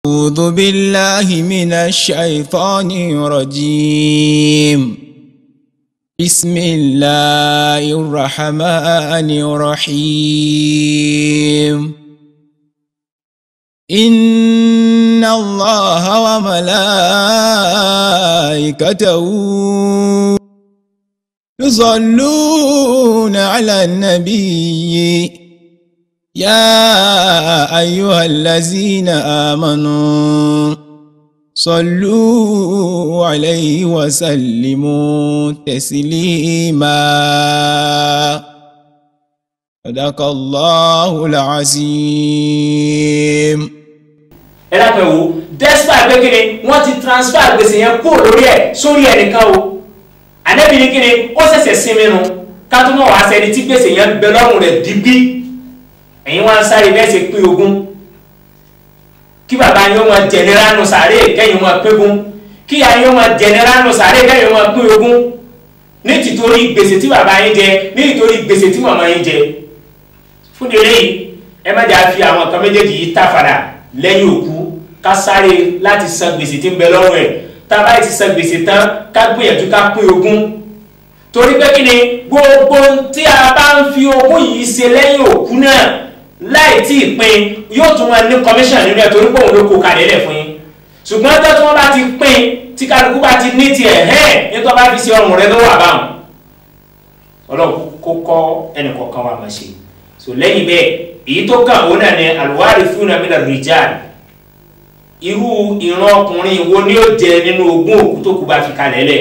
أعوذ بالله من الشيطان الرجيم بسم الله الرحمن الرحيم إن الله وملائكته يصلون على النبي يا أيها الذين آمنوا صلوا عليه وسلموا تسليما صدق الله العظيم ẹ dákẹ́ wo despite pé kíni wọ́n ti transfer gbèsè yẹn kúrò lórí ẹ̀ sórí ẹnìkan o ànẹ́bí ni kíni ó ṣẹ̀ṣẹ̀ sinmi nu kátó wàá sẹ́ni tí gbèsè yẹn bẹ lọ́rùn rẹ̀ digbí ẹ̀yin wá ń sáré bẹ́ẹ̀ ṣe pín ogún kí bàbá yín ó máa jẹnẹrà nù sàárè kẹ́yìn máa pín ogún kí ìyá yín ó máa jẹnẹrà nù sàárè kẹ́yìn máa pín ogún ní tìtorí gbèsè tí bàbá yín jẹ ní tìtorí gbèsè tí màmá yín jẹ fún délé yìí ẹ má jà fi àwọn nǹkan méjèèjì yìí tàfàdà lẹ́yìn òkú ká sáré láti san gbèsè tí ń bẹ lọ́rùn ẹ̀ tá a bá ti san gbèsè tán ká gbìyànjú ká pín ogún torí pé kí ni gbogbo tí a bá ń fi ogún yìí ṣe lẹ́yìn òkú náà láì tí ì pín yóò tún máa ní commission nínú ẹ̀ torí pé òun ló kó kalẹ̀ lẹ̀ fún yín ṣùgbọ́n tó tí wọ́n bá ti pín tí kálukú bá ti ní tiẹ̀ hẹ́ẹ̀ nítorí bá fi ṣe ọrùn rẹ ló wà báwọn ọlọ́run kó kọ́ ẹnì kọ̀ọ̀kan wa máa ṣe so lẹ́yìn bẹ́ẹ̀ èyí tó kàn ó náà ní alwarithuna mina rijal irú ìran ọkùnrin wo ni ó jẹ nínú ogún òkú tó kú bá fi kalẹ̀ lẹ̀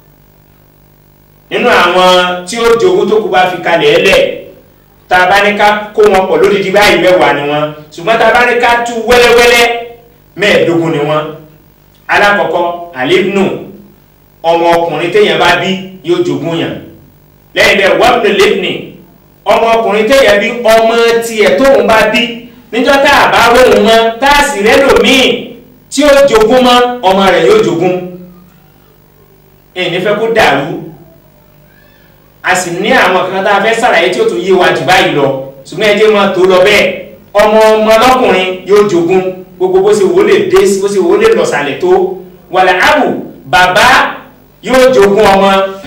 nínú àwọn tí ó jogún tó kú bá fi kalẹ̀ lẹ̀ tá a bá ní ká kó wọn pọ̀ lódìdí báyìí mẹ́wàá ni wọn ṣùgbọ́n tá a bá ní ká tú wẹ́lẹ́wẹ́lẹ́ mẹ́ẹ̀ẹ́dógún ni wọn alákọ̀ọ́kọ́ alibnu ọmọ ọkùnrin téèyàn bá bí yóò jogún yàn lẹ́yìn bẹ́ẹ̀ wabnu libni ọmọ ọkùnrin téèyàn bí ọmọ tiẹ̀ tóun bá bí níjọ́ tá a bá wóhun mọ́ tá a sì rẹ́lòmíì tí ó jogún mọ́ ọmọ rẹ̀ yóò jogún ẹ̀ nífẹ̀ẹ́ kó dàrú a sì ní àwọn kan tá a fẹ́ sàlàyé tí ó tún yé wa jù báyìí lọ ṣùgbọ́n ẹ jẹ́ máa tó lọ bẹ́ẹ̀ ọmọ ọmọ lọ́kùnrin yóò jogún gbogbo bó ṣe wò lè dé bó ṣe wò lè lọ̀sàlẹ̀ tó wàlẹ̀ àbù bàbá yóò jogún ọmọ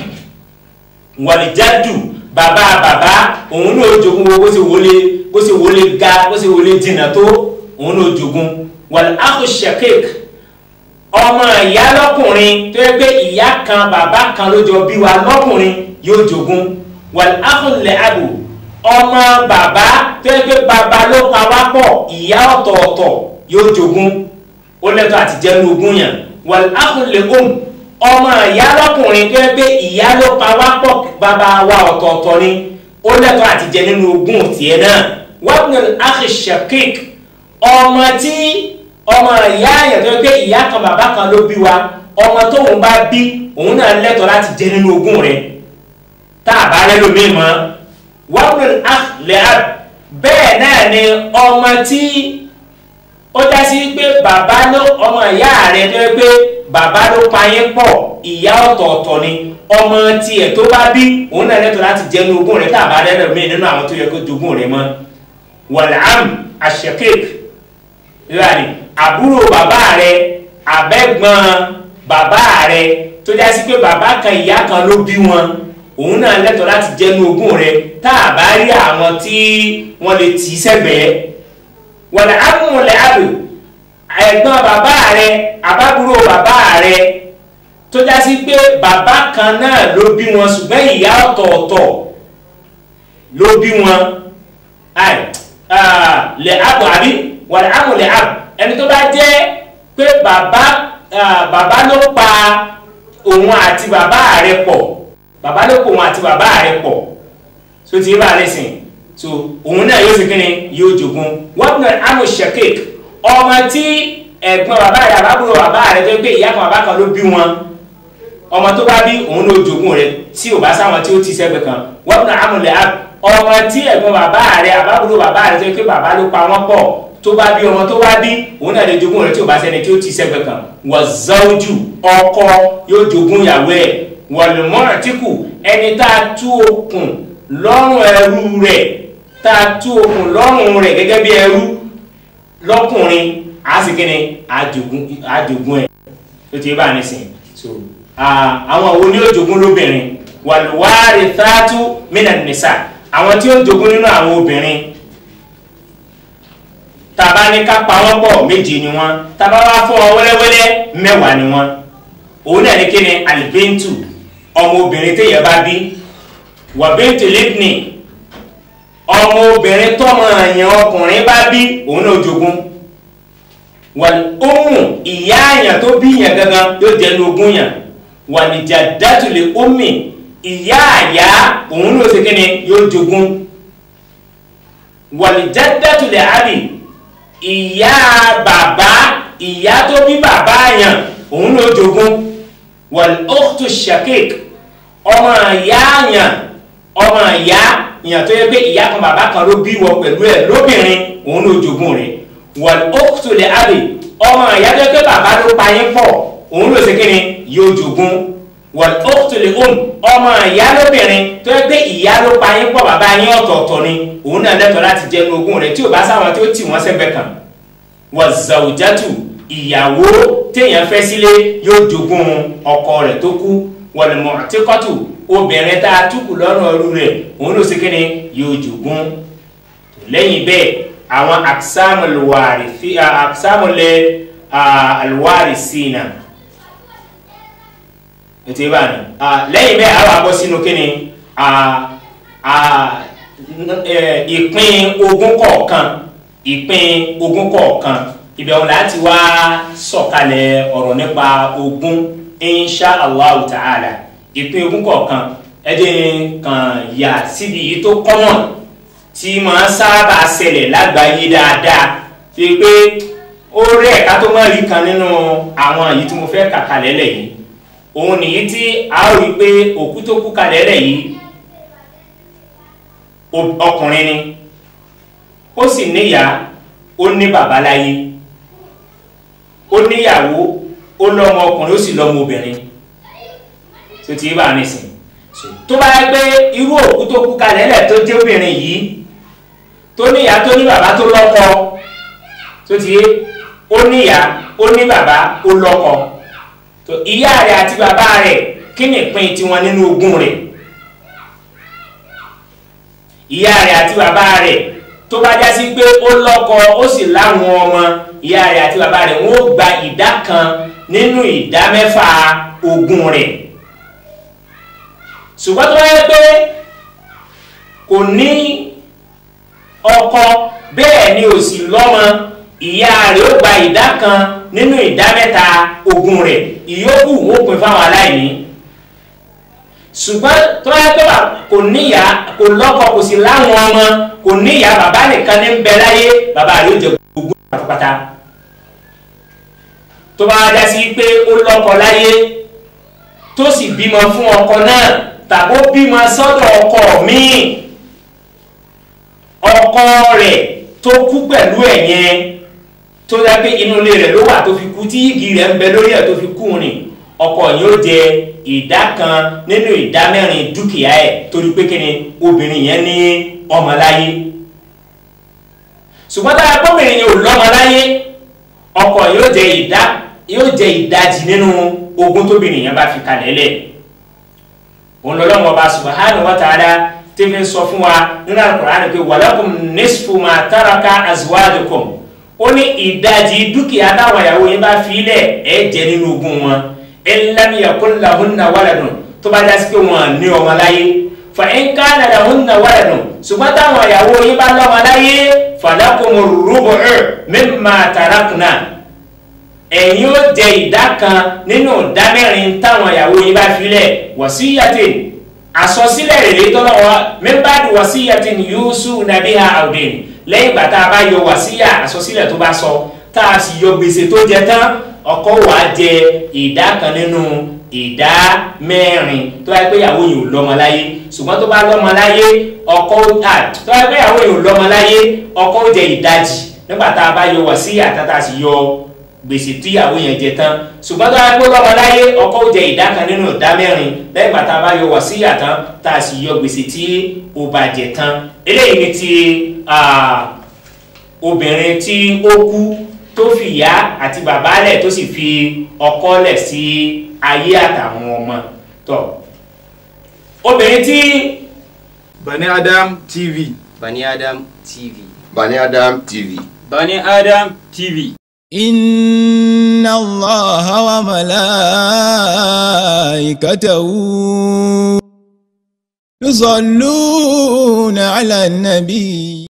wàlẹ̀ jádù bàbá bàbá òun náà jogún bó ṣe wò lè bó ṣe wò lè ga bó ṣe wò lè dìnnà tó òun náà jogún wàlẹ̀ àkù shakik ọmọ ìyá lọ́kùnrin tó yẹ pé ìyá kan bàbá kan ló jọ bí wa lọ́kùnrin yóò jogún wal akhul li abu ọmọ bàbá tó yẹ pé bàbá ló pa wá pọ̀ ìyá ọ̀tọ̀ọ̀tọ̀ yóò jogún ó lẹ́tọ̀ àti jẹ́nu ogún yàn wal akhul li um ọmọ ìyá lọ́kùnrin tó yẹ pé ìyá ló pa wá pọ̀ bàbá wa ọ̀tọ̀ọ̀tọ̀ ni ó lẹ́tọ̀ àti jẹ nínú ogún tiẹ̀ náà wabnul akhi shakik ọmọ tí ọmọ ìyá àyàn tó yẹ pé ìyá kan bàbá kan ló bí wa ọmọ tóun bá bí òun náà lẹ́tọ̀ láti jẹ nínú ogún rẹ̀ tá a bá rẹ lómi mọ wabnul akh li ab bẹ́ẹ̀ náà ni ọmọ tí ó já sí pé bàbá ló ọmọ ìyá rẹ tó yẹ pé bàbá ló pa yín pọ̀ ìyá ọ̀tọ̀ọ̀tọ̀ ni ọmọ tiẹ̀ tó bá bí òun náà lẹ́tọ̀ọ́ láti jẹ́ ní ogún rẹ̀ tá a bá rẹ lómi nínú àwọn tó yẹ kó jogún rẹ̀ mọ́ wal-am ash-shaqiq ìlànà àbúrò bàbá rẹ abẹ́gbọ́n bàbá rẹ tó já sí pé bàbá kan ìyá kan ló bí wọn òun náà lẹ́tọ̀ọ́ láti jẹ́nu ogún rẹ tá a bá rí àwọn tí wọ́n lè tì í sẹ́gbẹ̀ẹ́ wọ̀lẹ̀ amúlẹ̀ àbò ẹ̀gbọ́n bàbá rẹ àbábúrò bàbá rẹ tó já sí pé bàbá kan náà ló bí wọn ṣùgbọ́n ìyá ọ̀tọ̀ọ̀tọ̀ ló bí wọn lẹ̀ àbò àbí wọ̀lẹ̀ amúlẹ̀ àbò ẹni tó bá jẹ́ pé bàbá bàbá ló pa òun àti bàbá rẹ pọ̀ bàbá ló kó wọn àti bàbá rẹ̀ pọ̀ so ti bá lè sìn so òun náà yóò sì kíni yóò jogun wọn bẹ amu shakik ọmọ tí ẹ̀gbọ́n bàbá rẹ̀ àbábúrò bàbá rẹ̀ tó gbé ìyá kan bàbá kan ló bí wọn ọmọ tó bá bí òun ló jogun rẹ̀ tí ò bá sáwọn tí ó ti sẹ́gbẹ̀ kan wọn bẹ amu lẹ ọmọ tí ẹ̀gbọ́n bàbá rẹ̀ àbábúrò bàbá rẹ̀ tó gbé bàbá ló pa wọn pọ̀ tó bá bí ọmọ tó bá bí òun náà lè jogun rẹ̀ tí ò bá sẹ́ni tí ó ti sẹ́gbẹ̀ kan wọ zawju ọkọ yóò jogun ìyàwó ẹ̀ wọ̀lùmọ́ràtíkù ẹni tá a tú okùn lọ́rùn ẹrú rẹ̀ tá a tú okùn lọ́rùn rẹ̀ gẹ́gẹ́ bí ẹrú lọ́kùnrin á sì kíni àjogún àjogún ẹ̀ tó ti bá a nísìn so àwọn wo ni ó jogún lóbìnrin wàlúwárì thátú mínà nìsà àwọn tí ó jogún nínú àwọn obìnrin tàbá ní ká pa wọ́n pọ̀ méjì ni wọ́n tàbá wá fún wọn wẹ́lẹ́wẹ́lẹ́ mẹ́wàá ni wọ́n òun náà ní kíni alibintu ọmọ obìnrin téèyàn bá bí wàbíntì libni ọmọ obìnrin tọmọ àyàn ọkùnrin bá bí òun náà jogún wàl ọmú ìyá àyàn tó bí yàn gangan yóò jẹnu ogún yàn wàlìjà dátùlẹ̀ omi ìyá àyà òun náà ṣe kíni yóò jogún wàlìjà dátùlẹ̀ àbí ìyá bàbá ìyá tó bí bàbá àyàn òun náà jogún wàl ọ̀tún shakik ọmọ ìyá àyàn ọmọ ìyá ìyàn tó yẹ pé ìyá kan bàbá kan ló bí wọ pẹ̀lú ẹ̀ lóbìnrin òun ló jogún rẹ̀ wal ukhtu li abi ọmọ ìyá tó yẹ pé bàbá ló pa yín pọ̀ òun ló ṣe kí ni yóò jogún wal ukhtu li um ọmọ ìyá lóbìnrin tó yẹ pé ìyá ló pa yín pọ̀ bàbá yín ọ̀tọ̀ọ̀tọ̀ ni òun náà lẹ́tọ̀ọ́ láti jẹ inú ogún rẹ̀ tí ò bá sáwọn tí ó tì wọ́n sẹ́gbẹ̀ẹ́ kan wa zawjatu ìyàwó téèyàn fẹ́ sílé yóò jogún ọkọ rẹ̀ tó kú wal mu'tiqatu obìnrin tá a túkù lọ́rùn ọrú rẹ̀ òun ló ṣe kíni yóò jogún lẹ́yìn bẹ́ẹ̀ àwọn aksamulwari fi aksamulẹ̀ alwari sínà ètò ìbáni lẹ́yìn bẹ́ẹ̀ àwọn abọ́ sínú kíni ìpín ogún kọ̀ọ̀kan ìpín ogún kọ̀ọ̀kan ìbẹ̀wò láti wá sọ̀kalẹ̀ ọ̀rọ̀ nípa ogún insha allah ta'ala ìpín ogún kọ̀ọ̀kan ẹ̀dín kan yà síbi yìí tó kọ́mọ̀ tí máa sábà ṣẹlẹ̀ lágbàáyé dáadáa fi pé ó rí ẹ̀ka tó máa rí kan nínú àwọn èyí tí mo fẹ́ kà kalẹ̀ lẹ̀ yìí òun nìyí tí a ó rí pé òkú tó kú kalẹ̀ lẹ̀ yìí ọkùnrin ni ó sì níyà ó ní bàbá láyé ó níyàwó ó lọ́mọ ọkùnrin ó sì lọ́mọ obìnrin tó ti bá nísìn tó bá yẹ pé irú òkú tó kú kalẹ̀ lẹ̀ tó jẹ́ obìnrin yìí tó níyà tó ní bàbá tó lọ́kọ tó ti yé ó níyà ó ní bàbá ó lọ́kọ tó ìyá rẹ̀ àti bàbá rẹ̀ kí ni ìpín tiwọn nínú ogún rẹ̀ ìyá rẹ̀ àti bàbá rẹ̀ tó bá já sí pé ó lọ́kọ ó sì láwọn ọmọ ìyá rẹ̀ àti bàbá rẹ̀ wọ́n ó gba ìdá kan nínú ìdá mẹ́fà ogún rẹ̀ ṣùgbọ́n tó wáyé pé kò ní ọkọ bẹ́ẹ̀ ni ò sì lọ́mọ ìyá rẹ̀ ó gba ìdá kan nínú ìdá mẹ́ta ogún rẹ̀ ìyókù ó pín fáwọn aláìní ṣùgbọ́n tó wáyé pé kò níyà kò lọ́kọ kò sì láwọn ọmọ kò níyà bàbá nìkan ní bẹ láyé bàbá rẹ̀ ó jẹ gbogbo pátápátá tó bá dá sí pé ó lọ́kọ láyé tó sì bímọ fún ọkọ náà tàbó bímọ sọ́dọ̀ ọkọ míì ọkọ rẹ̀ tó kú pẹ̀lú ẹ̀ yẹn tó dá pé inú ilé rẹ̀ ló wà tó fi kú tí igi rẹ̀ ń bẹ lórí ẹ̀ tó fi kú ni ọkọ yìí ó jẹ ìdá kan nínú ìdá mẹ́rin dúkìá ẹ̀ torí pé kíni obìnrin yẹn ní ọmọ láyé ṣùgbọ́n tára gbọ́bìnrin yẹn ò lọ́mọ láyé ọkọ yóò jẹ ìdá yóò jẹ ìdajì nínú ogún tóbìnrin yẹn bá fi kalẹ̀ lẹ̀ òun lọ́lọ́mọ ọba subhanahu wa ta'ala tí fi sọ fún wa nínú Al-Qur'an pé walakum nisfu ma taraka azwajukum ó ní ìdajì dúkìá táwọn ìyàwó yẹn bá fi lẹ̀ ẹ̀ jẹ nínú ogún wọn in lam yakun lahunna waladun tó bá dá sí pé wọn ní ọmọ láyé fa in kana lahunna waladun ṣùgbọ́n táwọn ìyàwó yín bá lọ́mọ láyé falakumu rubu'u mimma tarakna ẹ̀yin ó jẹ ìdá kan nínú ìdá mẹ́rin táwọn ìyàwó yín bá filẹ̀ wasiyatin àsọsílẹ̀ rèé tọ́lọ́ wa min ba'di wasiyatin yusuna biha awdain lẹ́yìn ìgbà tá a bá yọ wàsíyà àsọsílẹ̀ tó bá sọ tá a sì yọ gbèsè tó jẹ tán ọkọ wa jẹ ìdá kan nínú ìdá mẹ́rin tó bá yẹ pé ìyàwó yìí ò lọ́mọ láyé ṣùgbọ́n tó bá lọ́mọ láyé ọkọ tó bá yẹ pé ìyàwó yìí ò lọ́mọ láyé ọkọ jẹ ìdajì nígbà tá a bá yọ wàsíyà tá a sì yọ gbèsè tí ìyàwó yẹn jẹ tán ṣùgbọ́n tó bá yẹ pé lọ́mọ láyé ọkọ jẹ ìdá kan nínú ìdá mẹ́rin lẹ́yìn ìgbà tá a bá yọ wàsíyà tán tá a sì yọ gbèsè tí ó bá jẹ tán eléyìí ni ti obìnrin tí ó kú tó fi ìyá àti bàbá lẹ̀ tó sì fi ọkọ lẹ̀ sí ayé àtàwọn ọmọ tó obìnrin tí Bani Adam TV. Bani Adam TV. Bani Adam TV. Bani Adam TV. إن الله وملائكته يصلون على النبي